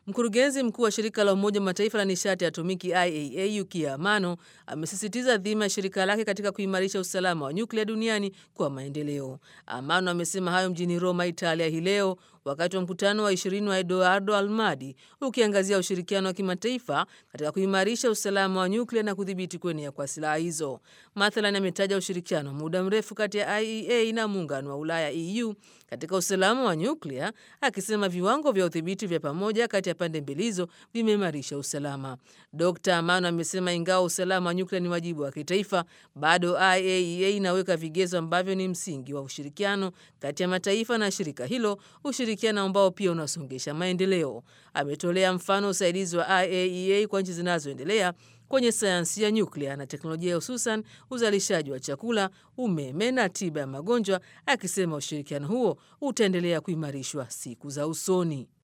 Mkurugenzi mkuu wa shirika la Umoja wa Mataifa la nishati ya atomiki IAEA Yukiya Amano amesisitiza dhima ya shirika lake katika kuimarisha usalama wa nyuklia duniani kwa maendeleo. Amano amesema hayo mjini Roma, Italia hii leo wakati wa mkutano wa ishirini wa Eduardo Almadi ukiangazia ushirikiano wa kimataifa katika kuimarisha usalama wa nyuklia na kudhibiti kuenea kwa silaha hizo. Mathalan, ametaja ushirikiano wa muda mrefu kati ya IAEA na muungano wa Ulaya EU katika usalama wa nyuklia, akisema viwango vya udhibiti vya pamoja kati ya pande mbili hizo vimeimarisha usalama. Dr Amano amesema ingawa usalama wa nyuklia ni wajibu wa kitaifa, bado IAEA inaweka vigezo ambavyo ni msingi wa ushirikiano kati ya mataifa na shirika hilo, ushirikiano ambao pia unasongesha maendeleo. Ametolea mfano usaidizi wa IAEA kwa nchi zinazoendelea kwenye sayansi ya nyuklia na teknolojia, hususan uzalishaji wa chakula, umeme na tiba ya magonjwa, akisema ushirikiano huo utaendelea kuimarishwa siku za usoni.